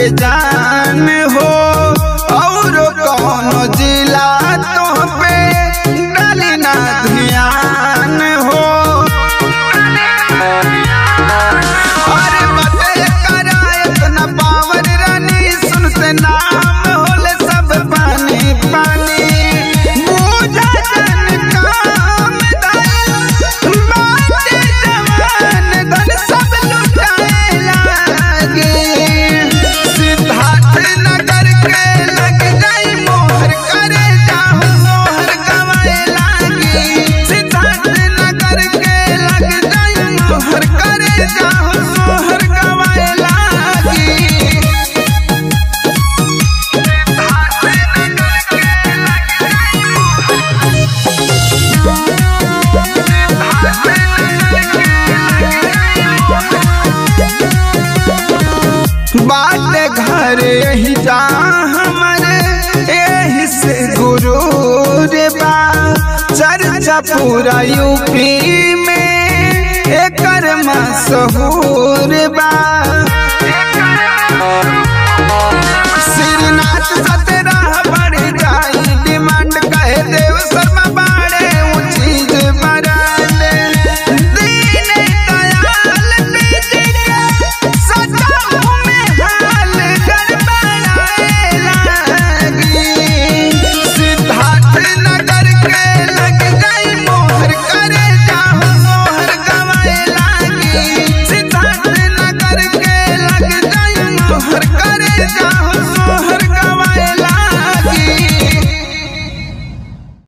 के जान हो और कौन जिला तो पे डाली ना ध्यान हो अरे बते करा इतना पावर रानी सुन से नाम होले सब पानी पानी बूझा जन काम दाई बाटे जवान धन सब लुटाए लागे सिद्धार्थ नगर के लग जाई मोहर करे जाहु मोहर गवाए लागी सिद्धार्थ नगर के लग जाई मोहर करे जाहु मोहर गवाए लागी बाटे घर यही जा हमारे यही से गुरु रे बा चर्चा पूरा यूपी में एकर मशहूर बा